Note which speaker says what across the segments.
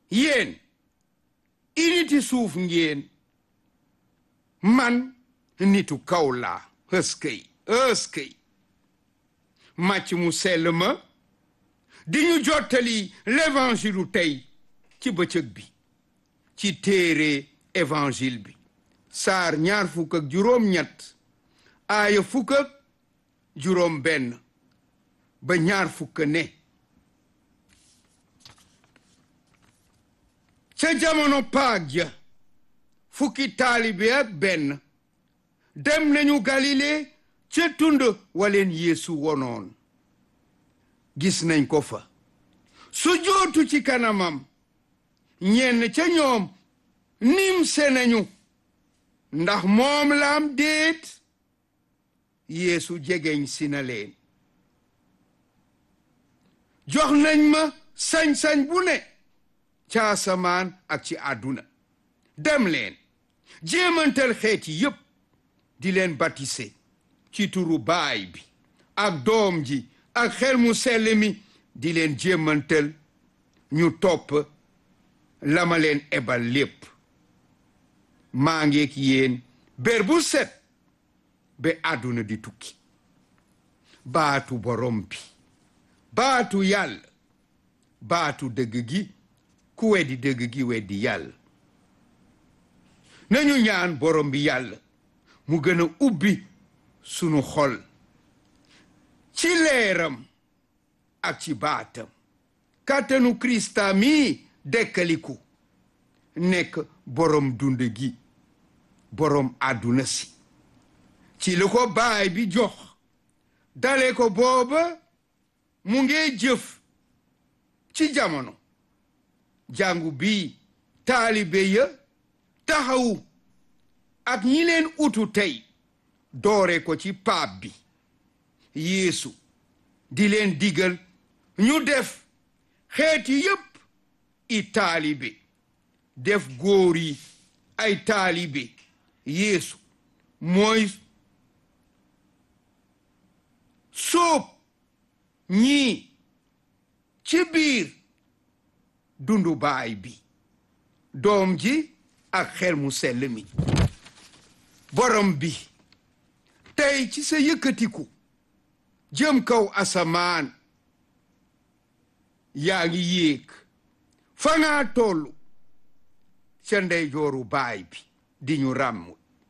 Speaker 1: yéen initi suuf ngeen man nitu kaw laa ëskëy ëskëy màcc mu sell ma di ñu jottali l'évangile tey ci bëccëg bi ci téere évangile bi saar ñaar fukk ak juróom ñett aaya fukk ak juróom benn ba ñaar fukk ne ca jamono paag ja fukki taalibe ak benn dem nañu galile ca tund waleen yeesu wonoon gis nañ ko fa su jootu ci kanamam ñenn ca ñoom nim se nañu ndax moom laam déet yeesu jegeñ si na leen jox nañ ma sañ-sañ bu ne ca asamaan ak ci àdduna dem leen jéemantal xeeti yépp di leen batise ci turu baay bi ak doom ji ak xel mu sell mi di leen jéemantal ñu topp la ma leen ebal lépp maa ngeek yéen bér bu set ba àdduna di tukki baatu borom bi baatu yàlla baatu dëgg gi ku weddi dëgg gi weddi yàlla nañu ñaan borom bi yàlla mu gën a ubbi sunu xol ci leeram ak ci baatam kàttanu krista mi dekkaliku nekk borom dund gi borom àdduna si ci lu ko baay bi jox dale ko booba mu ngee jëf ci jamono jàngu bi taalibe ya taxawu ak ñi leen utu tey doore ko ci paap bi yeesu di leen digal ñu def xeeti yépp i taalibe def góor yi ay taalibe yeesu mooy sóob ñii ci biir dundu baay bi doom ji ak xel mu sell mi borom bi tey ci sa yëkkatiku jëm kaw asamaan yaa ngi yéeg fa ngaa tollu ca ndeyjooru baay bi di ñu ràmm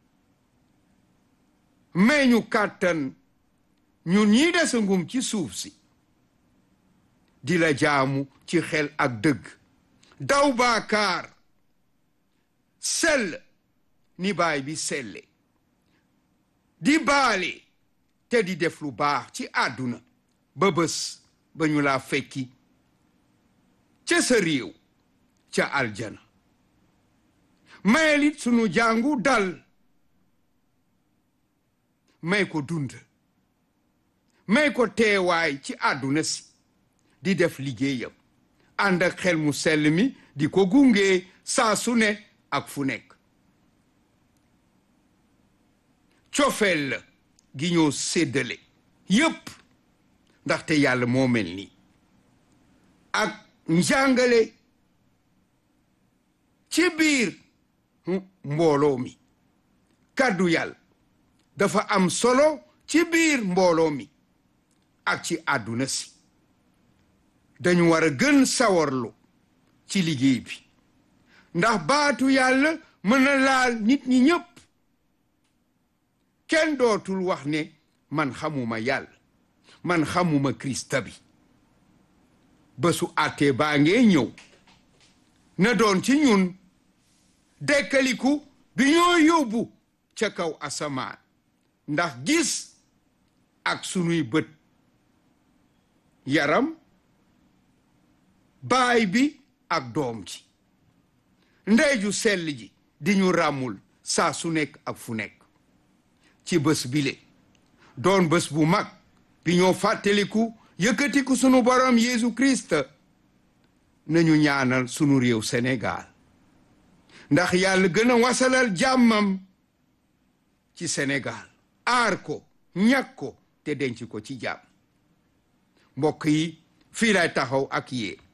Speaker 1: may ñu kàttan ñun ñii desa ngum ci suuf si di la jaamu ci xel ak dëgg daw baakaar sell ni baay bi selle di baale te di def lu baax ci àdduna ba bés ba ñu laa fekki ca sa réew ca aljana mayelit sunu jàngu dal may ko dund may ko teewaay ci àdduna si di def liggéeyam ànd ak xel mu sell mi di ko gunge saa su ne ak fu nekk cofeel la gi ñoo séddale yépp ndaxte yàlla moo mel nii ak njàngale ci biir mbooloo mi kàddu yàlla dafa am solo ci biir mbooloo mi ak ci àdduna si dañu war a gën sawarlu ci liggéey bi ndax baatu yàlla mën na laal nit ñi ñépp kenn dootul wax ne man xamuma yàlla man xamuma krista bi bésu àttee baa ngee ñëw na doon ci ñun dekkaliku bi ñoo yóbbu ca kaw asamaan ndax gis ak sunuy bët yaram baay bi ak doom ji ndey ju sell ji di ñu ràmmul saa su nekk ak fu nekk ci bés bile doon bés bu mag bi ñoo fàttaliku yëkkatiku sunu borom Yeesu Christ nañu ñaanal sunu réew Sénégal ndax yàlla gën a wasalal jàmmam ci Sénégal aar ko ñàkk ko te denc ko ci jàmm mbokk yi fii lay taxaw ak yéen